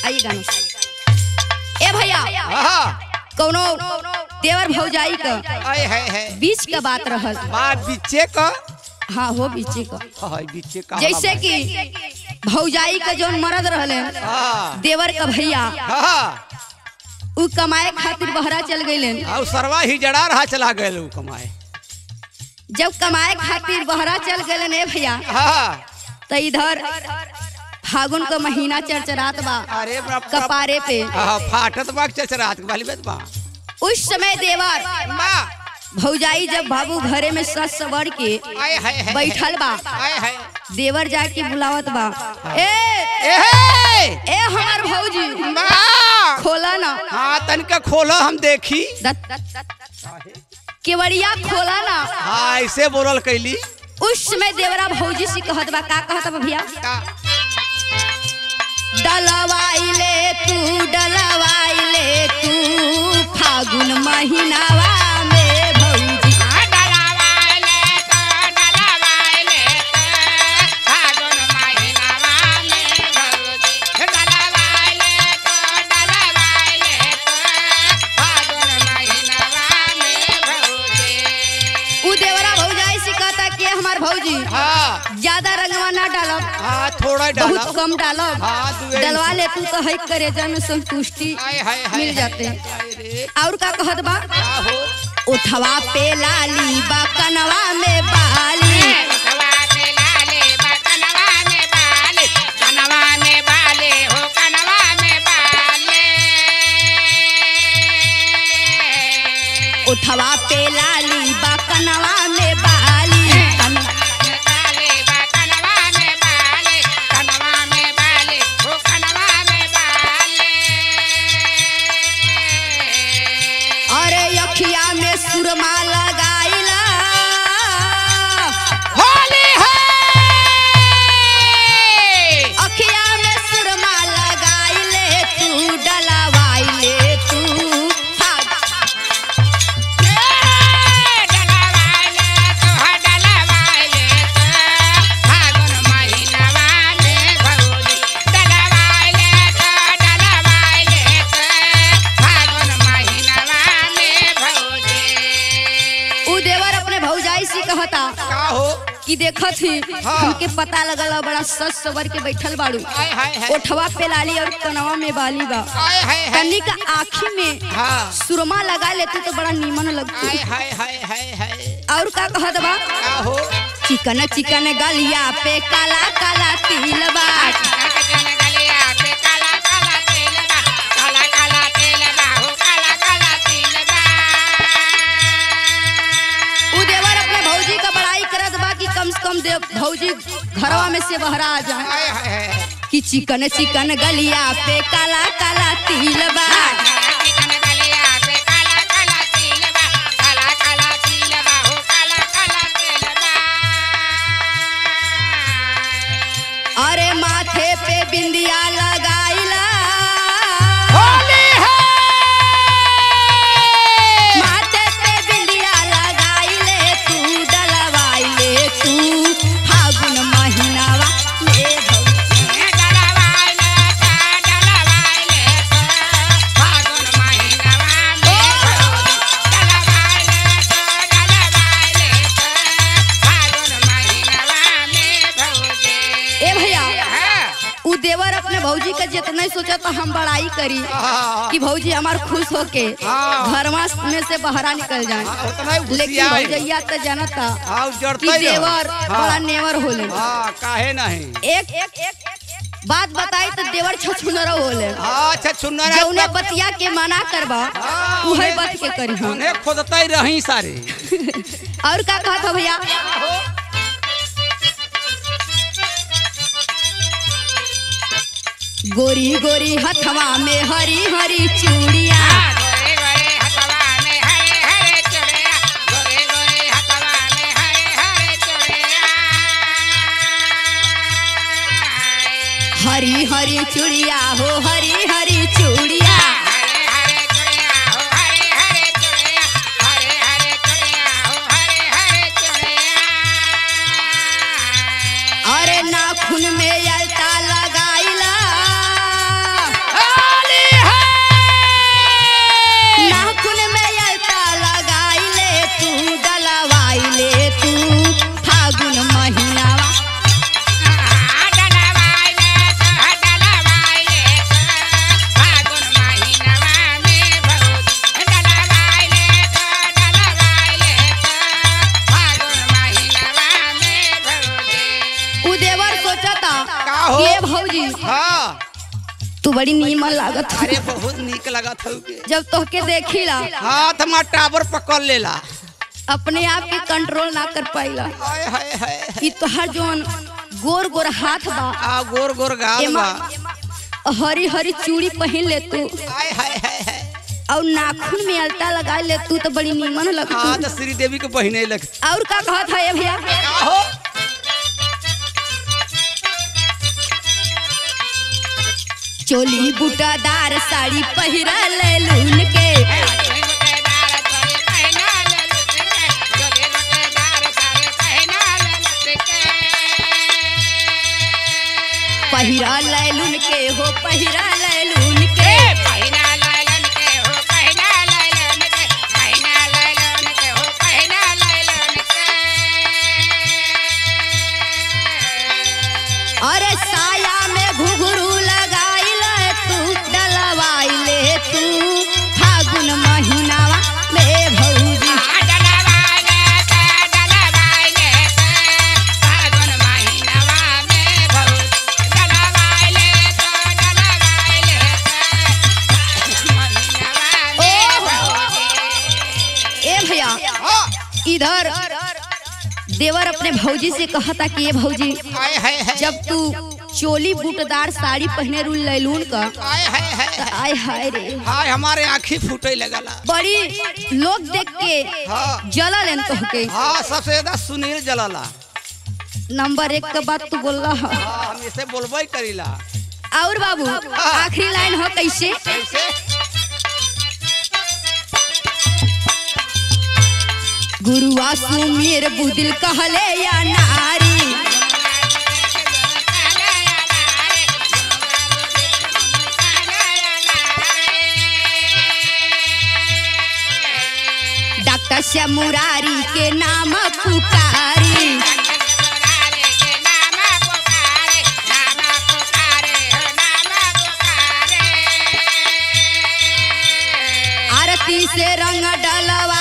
आइए गाना ए भैया हाँ कौनो देवर भौजाई का आए है है बीच का बात रहल बात बीचे का हाँ हो बीचे का हाँ बीचे का जैसे कि भौजाई का जौन मरद रहले हाँ देवर का भैया हाँ उ कमाए खातिर बहरा चल गईले और सरवा ही जड़ा रहा चला गए लोग कमाए जब कमाए खातिर बहरा चल गए ने भैया हाँ तो इधर फागुन का महीना चरचरात बा अरे बाप रे। कपारे पे हाँ फाटत बाग चचरात वाली बात बा उस समय देवर माँ भौजाई जब बाबू घरे में सस सवर के आए है है बैठल बा आए है देवर जाके बुलावत बा ए ए हे ए हमार भौजी माँ खोला ना हाँ तनिका खोलो हम देखी दत- केवड़िया खोला ना हाँ ऐसे बोलल कैली उस समय देवरा भौजी से कहत बा का कहत बा भैया का- डलवाइले तू डलवाइले तू फागुन महीनावा में भौजी उ देवरा भौजाई से कहता कि हमार भौजी हाँ ज्यादा रंगवा ना डालब हाँ थोड़ा डाला बहुत कम डालब हाँ, दुए डलवा ले तू तो है करे जन संतुष्टि हाय हाय हाय मिल जाते हाय, हैं। हाय रे और का कहत बा का हो उठवा पे लाली बा कनवा में बाली उठवा पे लाली बा कनवा में बाली कन- अरे अखिया में सुरमा लगाइला होली है अखिया में सुरमा लगाइले तू डलवाइले तू फाग उ देवर अपने भौजाई से कहता का हो कि देखत ही हाँ। हमके पता लगल बा, बड़ा सस सवर के बैठल बाड़ू हाय हाय हाय ओठवा पे लाली और कनवा में बाली बा हाय हाय हाय कन्नी का आँखी में हाँ सुरमा लगा लेती तो बड़ा नीमन लगती हाय हाय हाय हाय हाय और का कहत बा का हो चिकन चिकन गलिया पे काला काला तिल बा उ देवर अपने भौजी का बड़ाई करत बा कि कम से कम देव भौजी घरवा में से बहरा आ जाए हाय हाय हाय कि चिकन चिकन गलिया पे काला काला तिल बा अरे माथे पे बिंदिया लगाइला होली है माथे पे बिंदिया लगाइले तू डलवाइले तू फागुन महीनावा में भौजी ए भैया उ देवर अपने भौजी का जितना ही सोचा तो हम बड़ाई करी हाँ, कि भौजी हमार खुश होके हाँ। घरवा में से बहरा निकल जाए हाँ, उतना ही लेकिन घुसियाई। भौजैया तो जानता हाँ कि जड़ते ही रहो। देवर बड़ा हाँ नेवर होले हाँ काहे नहीं एक एक एक बात बताई तो देवर छछुनर होले हाँ अच्छा सुनना जौने बतिया के मना करबा हाँ, उहे उन्हें- बात के करी हम उन्हें खोदते ही रही सारे और का कहत हो भैया गोरी गोरी हथवा में हरी हरी चूड़िया हरी हरी चूड़िया हो हरी हरी चूड़िया अरे नाखून में अलता लगाइला हाँ तू बड़ी नीमन लागत हौ। अरे बहुत निक लगत हौ के जब तोहके देखिला हाँ तो हमार टावर पकड़ लेला अपने आप के कंट्रोल ना कर पाइला हाय हाय हाय ई तोहर जोन गोर गोर हाथ बा आ गोर गोर गाल एमा बा हरी हरी चूड़ी पहन ले तू हाय हाय हाय हाय और नाखून में अलता लगा ले तू तो बड़ी नीमन हाँ लगत तो श्री देवी के बहिने लग और का कहत है भैया हो चोली बूटादार साड़ी पहिरा ले लून के पहिरा ले लून के हो पहिरा ले लून के अरे साया में घुघरू लगाई ले तू डलवाई ले तू फागुन महीनावा में भौजी ए भैया हाँ इधर देवर अपने भौजी से कहता कि ये भौजी हाय हाय हाय जब तू चोली बूटदार साड़ी पहने रू लैलून का हाय हाय हाय त आय हाय रे हाय हमारे आँखी फूटे लगला बड़ी लोग देख के हाँ जला लेन तोहके हाँ सबसे ज्यादा सुनील जलाला नंबर एक के बात तू बोल रहा हाँ हम इसे बोलबे करीला और बाबू आखिरी लाइन हो कैसे कैसे गुरुआ सुमीर बुदिल कहले या नारी डॉक्टर श्याम मुरारी के नाम पुकारी आरती से रंग डलवा